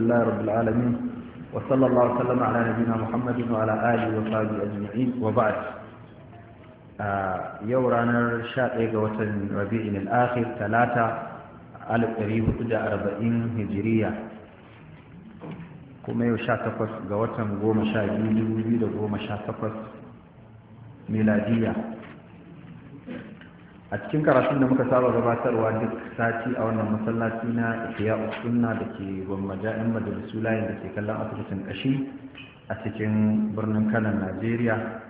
لله رب العالمين وصلى الله وسلم على نبينا محمد وعلى آله وصحبه أجمعين وبعد yau ranar 11 ga watan rabi'in al-akhir talata 1440 hijiriya kuma yau 18 ga watan 12 2018 miladiya a cikin karatun da muka saba gabatarwa duk sati a wannan masallaci na ihya sunna da ke gwammaja yan majalisu layin da ke kallon asibitin kashi a cikin birnin kanan najeriya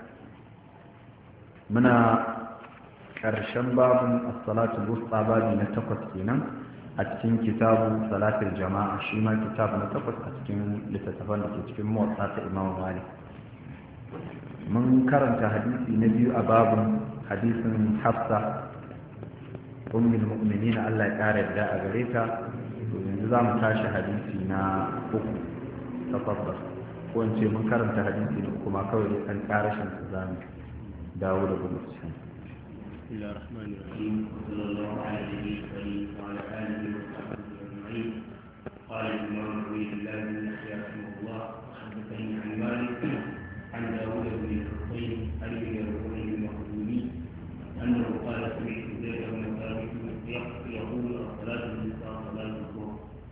muna ƙarshen babin assalatu busta babi na takwas kenan a cikin kitabu salatul jama'a shi ma kitabu na takwas a cikin littattafan da ke cikin motsa ta imamu malik mun karanta hadisi na biyu a babin hadisin hafsa ummul mu'minin Allah ya kare da a gare ta to yanzu za mu tashi hadisi na uku tafaddal ko in ce mun karanta hadisi na uku ma kawai dai kan karashin su zamu dawo da gudu cikin بسم الله الرحمن الرحيم وصلى الله على نبينا الكريم وعلى اله وصحبه اجمعين قال الامام عبيد الله بن يحيى رحمه الله وحدثني عن مالك عن داوود بن الحصين عن ابن الربيع المخزومي انه قال سمعت زيد بن ثابت يقول الصلاه النساء صلاه الظهر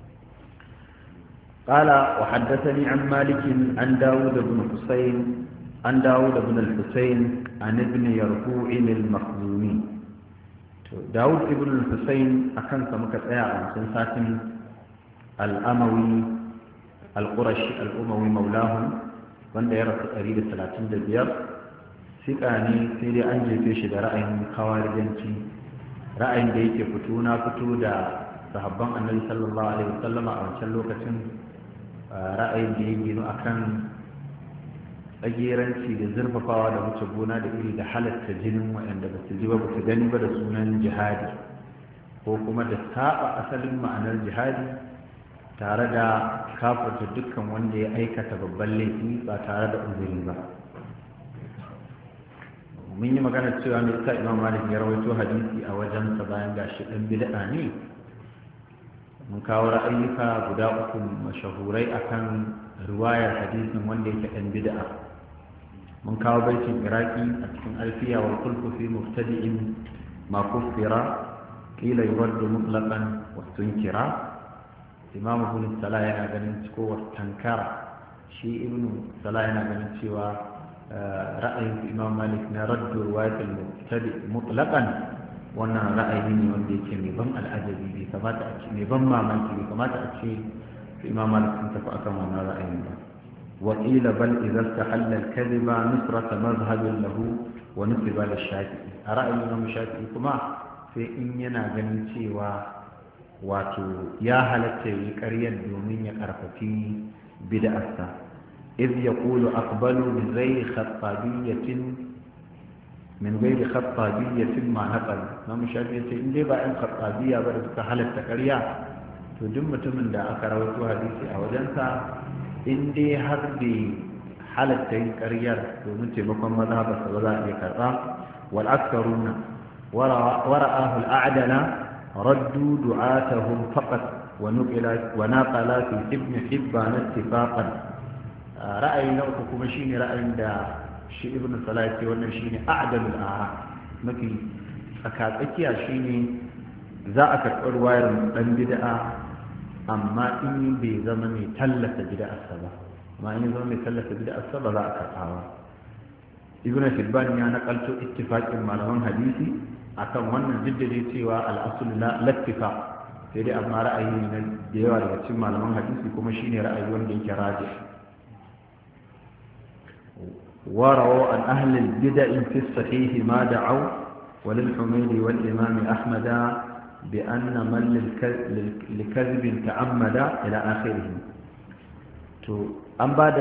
قال وحدثني عن مالك عن داود بن حسين عن داود بن الحسين عن ابن يرفوع المخزومي داود ابن الحسين أكن سمك تأيا عن ساتن الأموي القرشي الأموي مولاهم wanda ya rasu 135 sika ne sai dai an jefe shi da ra'ayin kawarijanci ra'ayin da yake fito na fito da sahabban annabi sallallahu alaihi wasallama a wancan lokacin ra'ayin da ya gino akan tsageranci da zurfafawa da wuce gona da iri da halatta jinin waɗanda ba su ji ba ba su gani ba da sunan jihadi ko kuma da saba asalin ma'anar jihadi tare da kafarta dukkan wanda ya aikata babban laifi ba tare da uzuri ba mun yi magana cewa mai sa imam malik ya rawaito hadisi a wajensa bayan gashi ɗan bid'a ne mun kawo ra'ayyuka guda uku mashahurai akan riwayar hadisin wanda yake ɗan bid'a mun kawo baitin iraki a cikin alfiya wal kulku fi mubtadi'in ma kuffira qila yuraddu mutlaqan wa tunkira imam ibn salah yana ganin ko tankara shi ibn salah yana ganin cewa ra'ayin imam malik na raddu riwayat al-mubtadi mutlaqan wannan ra'ayi ne wanda yake mai ban al'ajabi bai kamata a ce mai ban mamaki bai kamata a ce imam malik sun tafi akan wannan ra'ayin ba وقيل بل إذا استحل الكذب نصرة مذهب له ونصب للشافعي أرأي الإمام الشافعي كما في إن ينا ganin cewa wato ya halatta yi ƙaryar domin ya ƙarfafi bid'arsa إذ يقول أقبل من غير خطابية من غير خطابية ما نقل ما مشابه إن دي بقى إن خطابية بقى حالة تقريع تدم من دا أكروت حديثي أو جنسا in dai har da halatta yin ƙaryar domin taimakon mazhabarsa ba za a iya karɓa wal aksaruna wara'ahu al'adala raddu du'atahum faqat wa nuqila wa naqala fi ibn hibban ittifaqan ra'ayi na uku kuma shine ra'ayin da shi ibn salah ce wannan shine a'dalul ara mafi tsakatsakiya shine za a karɓar wayar dan bid'a amma in bai zama mai tallata bid'arsa ba amma in zama mai tallata bid'arsa ba za a karɓa ba ibn hibban ya nakalto ittifaqin malaman hadisi akan wannan jiddade cewa al-asl la lattifa sai dai amma ra'ayi ne da yawa daga cikin malaman hadisi kuma shine ra'ayi wanda yake rajih ورووا عن أهل البدع في الصحيح ما دعوا وللحميد والإمام أحمد بأن من لكذب تعمد إلى آخره أن بعد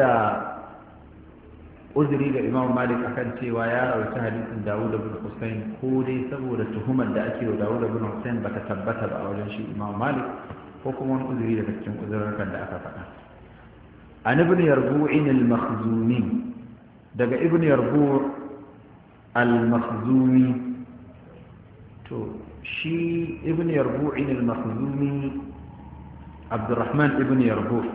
uzuri ga imam malik akan cewa ya rawaita hadisin dawud ibn husayn ko dai saboda tuhumar da ake wa dawud ibn husayn bata tabbata ba a wajen shi imam malik ko kuma wani uzuri daga cikin uzurrukan da aka faɗa an ibn yarbu'in al-makhzumi daga ibn yarbu' al-makhzumi to shi ibn yarbu'in al-makhzumi abdurrahman ibn yarbu'